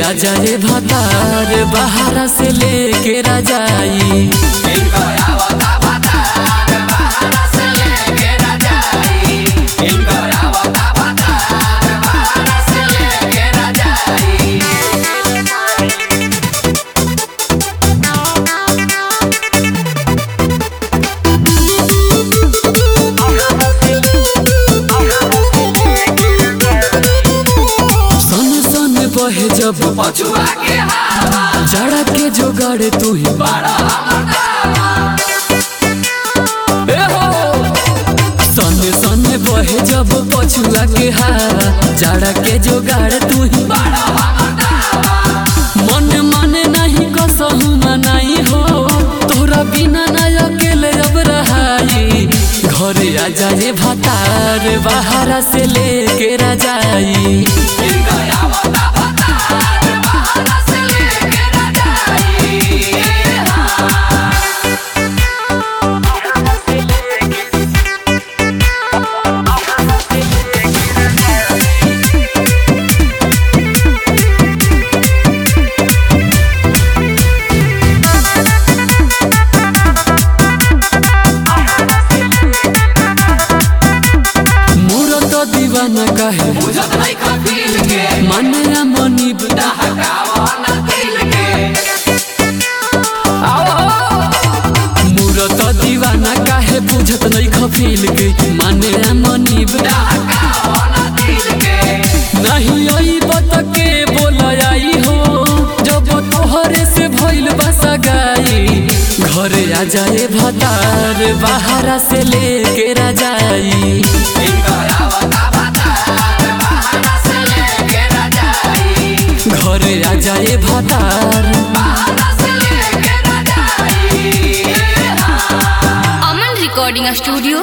आजा रे भतार बाहर से लेके राजाई सन सन बहे जब पछुआ के हवा जड़ा के जोगाड़ तू ही बड़ा ए हो सन सन बहे जब पछुआ के हारा जड़ा के जोगाड़ तू ही मन मन नहीं कसहु मनाई हो तोरा बिना ना अकेले अब रहाई घरे आ जाए भतार बाहर से लेके राजाई मोर तो दीवाना काहे बुझत नहीं खफील के माने मनीब हकावा ना दिल के मूरत दीवाना काहे बुझत नहीं खफील के माने मनीब हकावा ना दिल के नहीं आई बत के बोल आई हो जब तोहरे से भइल बसा गाई घरे आ जाए भतार बाहर से लेके राजाई इनका आवता बतार बहाना से लेके रजाई घरे आ जाए भतार बहाना से लेके रजाई अमन रिकॉर्डिंग स्टूडियो